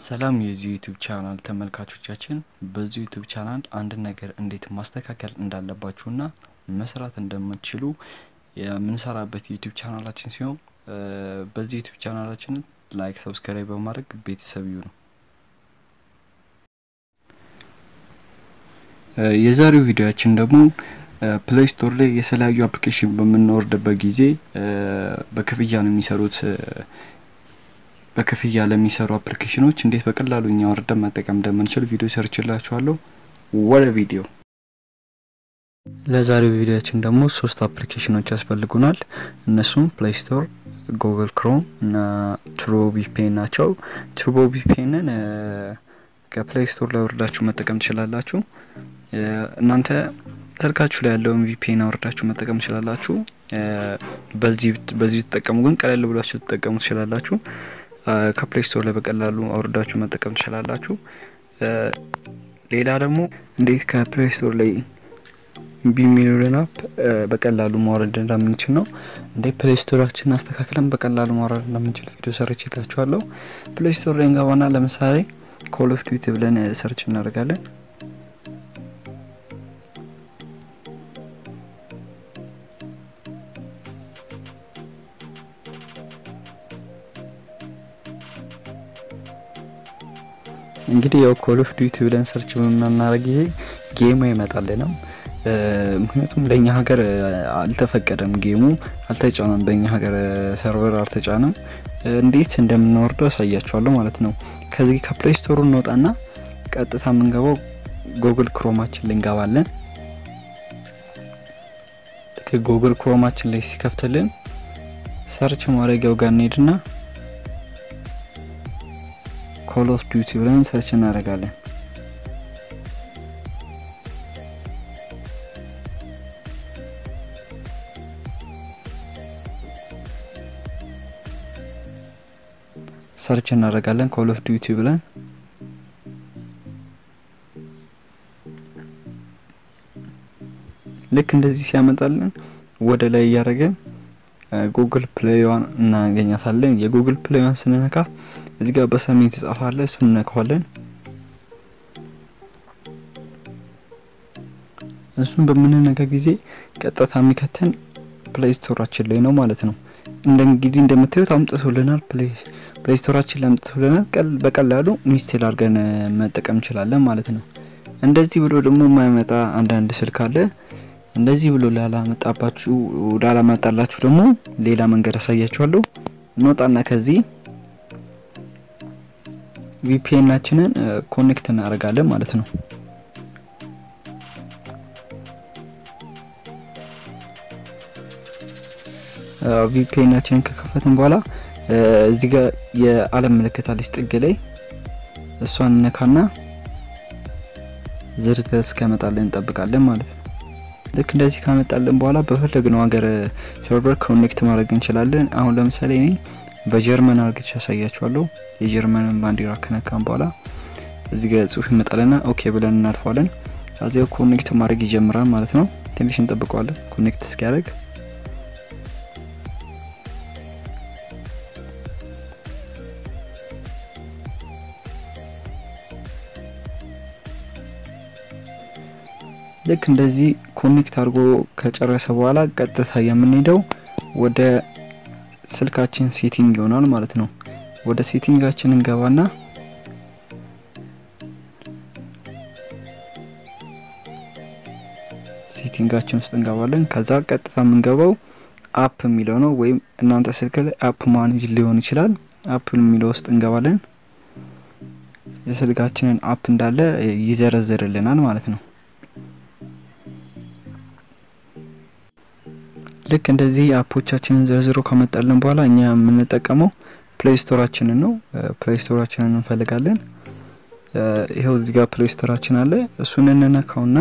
ሰላም የዚህ ዩቲዩብ ቻናል ተመልካቾቻችን፣ በዚህ ዩቲዩብ ቻናል አንድ ነገር እንዴት ማስተካከል እንዳለባችሁና መስራት እንደምትችሉ የምንሰራበት ዩቲዩብ ቻናላችን ሲሆን በዚህ ዩቲዩብ ቻናላችንን ላይክ፣ ሰብስክራይብ በማድረግ ቤተሰብ ይሁኑ። የዛሬው ቪዲዮችን ደግሞ ፕሌይ ስቶር ላይ የተለያዩ አፕሊኬሽን በምንወርድበት ጊዜ በክፍያ ነው የሚሰሩት በክፍያ ለሚሰሩ አፕሊኬሽኖች እንዴት በቀላሉ እኛ ወርደን መጠቀም እንደምንችል ቪዲዮ ሰርችላችኋለሁ። ወደ ቪዲዮ። ለዛሬው ቪዲዮችን ደግሞ ሶስት አፕሊኬሽኖች ያስፈልጉናል። እነሱም ፕሌይ ስቶር፣ ጉግል ክሮም እና ቱርቦ ቪፒኤን ናቸው። ቱርቦ ቪፒኤንን ከፕሌይ ስቶር ላይ ወርዳችሁ መጠቀም ትችላላችሁ። እናንተ ስልካችሁ ላይ ያለውን ቪፒኤን አወርዳችሁ መጠቀም ትችላላችሁ። በዚህ በዚህ ተጠቀሙ፣ ግን ቀለል ብላችሁ ትጠቀሙ ትችላላችሁ። ከፕሌይ ስቶር ላይ በቀላሉ አውርዳችሁ መጠቀም ትችላላችሁ። ሌላ ደግሞ እንዴት ከፕሌይ ስቶር ላይ ቢሚሊዮን አፕ በቀላሉ ማውረድ እንደምንችል ነው። እንዴት ፕሌይ ስቶራችንን አስተካክለን በቀላሉ ማውረድ እንደምንችል ቪዲዮ ሰርች ይላችኋለሁ። ፕሌይ ስቶር ላይ እንገባና ለምሳሌ ኮል ኦፍ ዲዩቲ ብለን ሰርች እናደርጋለን። እንግዲህ ያው ኮል ኦፍ ዲዩቲ ብለን ሰርች በምናደርግ ጊዜ ጌሙ አይመጣልንም። ምክንያቱም ለእኛ ሀገር አልተፈቀደም፣ ጌሙ አልተጫነም፣ በእኛ ሀገር ሰርቨር አልተጫነም። እንዴት እንደምናወርደው ያሳያችኋለሁ ማለት ነው። ከዚህ ከፕሌይ ስቶሩ እንወጣና ቀጥታ የምንገባው ጉግል ክሮማችን ላይ እንገባለን። ጉግል ክሮማችን ላይ ሲከፍትልን ሰርች ማድረጊያው ጋር እንሄድና ኮል ኦፍ ዲዩቲ ብለን ሰርች እናደርጋለን። ሰርች እናደርጋለን ኮል ኦፍ ዲዩቲ ብለን ልክ እንደዚህ ሲያመጣልን ወደ ላይ እያደረገን ጉግል ፕሌይዋን እናገኛታለን። የጉግል ፕሌይዋን ስንነካ እዚህ ጋር በሰሜን ትጻፋለ፣ እሱን እነካዋለን። እሱን በምንነካ ጊዜ ቀጥታ የሚከተን ፕሌይ ስቶራችን ላይ ነው ማለት ነው። እንደ እንግዲህ እንደምታዩት አምጥቶልናል። ፕሌይ ስቶራችን ላይ አምጥቶልናል። ቀል በቀላሉ ኢንስቴል አድርገን መጠቀም እንችላለን ማለት ነው። እንደዚህ ብሎ ደግሞ የማይመጣ አንዳንድ ስልክ አለ። እንደዚህ ብሎ ላላመጣባችሁ ላላመጣላችሁ ደግሞ ሌላ መንገድ አሳያችኋለሁ። እንወጣና ከዚህ ቪፒኤናችንን ኮኔክት እናደርጋለን ማለት ነው። ቪፒኤናችንን ከከፈትን በኋላ እዚህ ጋር የዓለም ምልክት አለች ጥግ ላይ እሷን ነካና ዝርዝር እስከመጣልን እንጠብቃለን ማለት ነው። ልክ እንደዚህ ካመጣልን በኋላ በፈለግነው ሀገር ሰርቨር ኮኔክት ማድረግ እንችላለን። አሁን ለምሳሌ እኔ በጀርመን አርግቼ ያሳያችኋለሁ። የጀርመንን ባንዲራ ከነካም በኋላ እዚህ ጋር ጽሁፍ ይመጣልና ኦኬ ብለን እናልፈዋለን። ከዚያው ኮኔክት ማድረግ ይጀምራል ማለት ነው። ትንሽ እንጠብቀዋለን ኮኔክት እስኪያደርግ። ልክ እንደዚህ ኮኔክት አድርጎ ከጨረሰ በኋላ ቀጥታ የምንሄደው ወደ ስልካችን ሴቲንግ ይሆናል ማለት ነው። ወደ ሴቲንጋችን እንገባና ሴቲንጋችን ውስጥ እንገባለን። ከዛ ቀጥታ የምንገባው አፕ የሚለው ነው። ወይም እናንተ ስልክ ላይ አፕ ማኔጅ ሊሆን ይችላል። አፕ የሚለው ውስጥ እንገባለን። የስልካችንን አፕ እንዳለ ይዘረዝርልናል ማለት ነው። ልክ እንደዚህ አፖቻችንን ዘርዝሮ ከመጣልን በኋላ እኛ የምንጠቀመው ፕሌይ ስቶራችንን ነው። ፕሌይ ስቶራችንን እንፈልጋለን። ይኸው እዚህ ጋር ፕሌይ ስቶራችን አለ። እሱን እንነካውና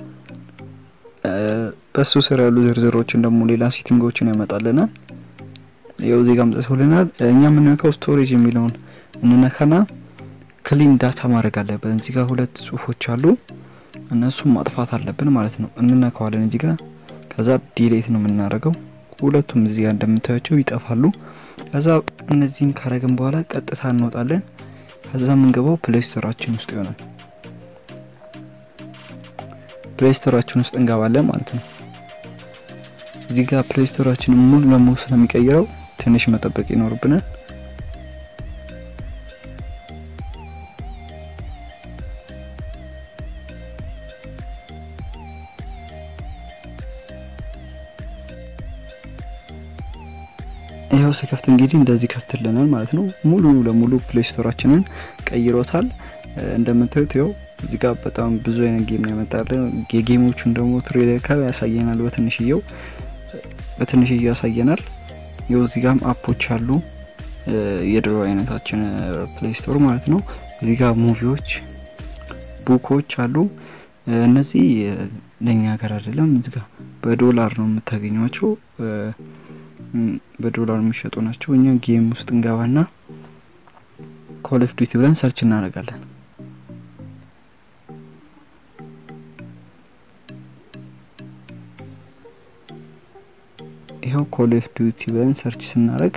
በሱ ስር ያሉ ዝርዝሮችን ደግሞ ሌላ ሴቲንጎችን ያመጣልናል። ይኸው እዚህ ጋር አምጥቶልናል። እኛ የምንነካው ስቶሬጅ የሚለውን እንነካና ክሊን ዳታ ማድረግ አለብን። እዚህ ጋር ሁለት ጽሁፎች አሉ። እነሱም ማጥፋት አለብን ማለት ነው። እንነካዋለን እዚህ ጋር ከዛ ዲሌት ነው የምናደርገው። ሁለቱም እዚህ ጋር እንደምታያቸው ይጠፋሉ። ከዛ እነዚህን ካረግን በኋላ ቀጥታ እንወጣለን። ከዛ የምንገባው ፕሌይ ስቶራችን ውስጥ ይሆናል። ፕሌይ ስቶራችን ውስጥ እንገባለን ማለት ነው። እዚህ ጋር ፕሌይ ስቶራችንን ሙሉ ለሙሉ ስለሚቀይረው ትንሽ መጠበቅ ይኖርብናል። ይኸው ሲከፍት እንግዲህ እንደዚህ ከፍትልናል ማለት ነው። ሙሉ ለሙሉ ፕሌይ ስቶራችንን ቀይሮታል። እንደምታዩት ይኸው እዚህ ጋር በጣም ብዙ አይነት ጌም ነው ያመጣልን። የጌሞቹን ደግሞ ትሬለር ከላይ ያሳየናል። በትንሽየው በትንሽየው ያሳየናል። ይኸው እዚህ ጋርም አፖች አሉ። የድሮ አይነታችን ፕሌይ ስቶር ማለት ነው። እዚህ ጋር ሙቪዎች፣ ቡኮች አሉ። እነዚህ ለኛ ሀገር አይደለም። እዚህ ጋር በዶላር ነው የምታገኟቸው። በዶላር የሚሸጡ ናቸው። እኛ ጌም ውስጥ እንገባና ኮል ኦፍ ዲዩቲ ብለን ሰርች እናደርጋለን። ይኸው ኮል ኦፍ ዲዩቲ ብለን ሰርች ስናደርግ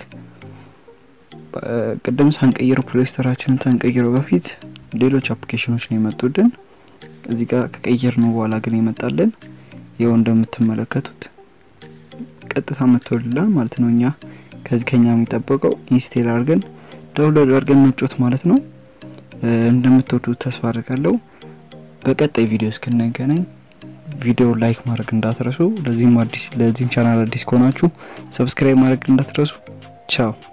ቅድም ሳንቀይረው ፕሌይ ስቶራችንን ሳንቀይረው በፊት ሌሎች አፕሊኬሽኖች ነው የመጡልን። እዚህ ጋር ከቀየር ነው በኋላ ግን የመጣልን ይኸው እንደምትመለከቱት ቀጥታ መጥቶልናል ማለት ነው። እኛ ከዚህ ከኛ የሚጠበቀው ኢንስቴል አድርገን ዳውንሎድ አድርገን መጫወት ማለት ነው። እንደምትወዱት ተስፋ አድርጋለሁ። በቀጣይ ቪዲዮ እስክንገናኝ ቪዲዮ ላይክ ማድረግ እንዳትረሱ። ለዚህም አዲስ ለዚህም ቻናል አዲስ ከሆናችሁ ሰብስክራይብ ማድረግ እንዳትረሱ። ቻው